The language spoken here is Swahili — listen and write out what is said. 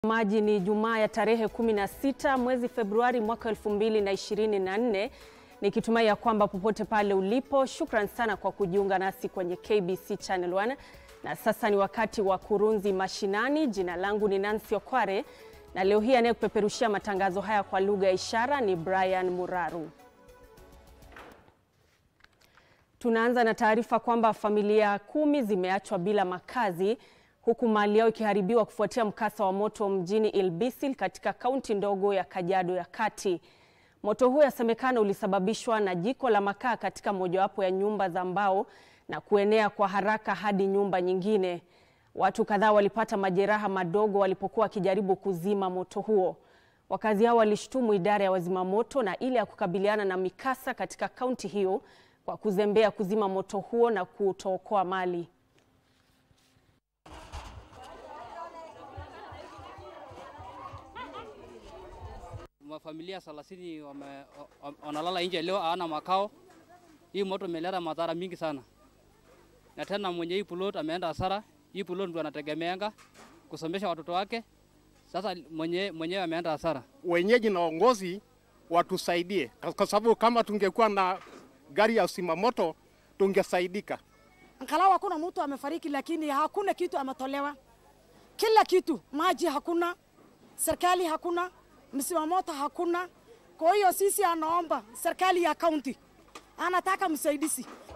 Maji ni Jumaa ya tarehe 16 mwezi Februari mwaka 2024, nikitumai ya kwamba popote pale ulipo, shukran sana kwa kujiunga nasi kwenye KBC Channel 1. Na sasa ni wakati wa Kurunzi Mashinani. Jina langu ni Nancy Okware na leo hii anayekupeperushia matangazo haya kwa lugha ya ishara ni Brian Muraru. Tunaanza na taarifa kwamba familia kumi zimeachwa bila makazi huku mali yao ikiharibiwa kufuatia mkasa wa moto mjini Ilbisil katika kaunti ndogo ya Kajiado ya Kati. Moto huo yasemekana ulisababishwa na jiko la makaa katika mojawapo ya nyumba za mbao na kuenea kwa haraka hadi nyumba nyingine. Watu kadhaa walipata majeraha madogo walipokuwa wakijaribu kuzima moto huo. Wakazi hao walishtumu idara ya wazimamoto na ile ya kukabiliana na mikasa katika kaunti hiyo kwa kuzembea kuzima moto huo na kutookoa mali. Mafamilia thelathini wame- wa- wanalala nje leo, hawana makao. Hii moto imeleta madhara mingi sana, na tena mwenye hii plot ameenda hasara. Hii plot ndio anategemeanga kusomesha watoto wake, sasa mwenye mwenyewe ameenda hasara. wenyeji na waongozi watusaidie, kwa- kwa sababu kama tungekuwa na gari ya usimamoto tungesaidika. Angalau hakuna mtu amefariki, lakini hakuna kitu ametolewa. Kila kitu, maji hakuna, serikali hakuna, msimamoto hakuna. Kwa hiyo sisi anaomba serikali ya kaunti anataka msaidizi,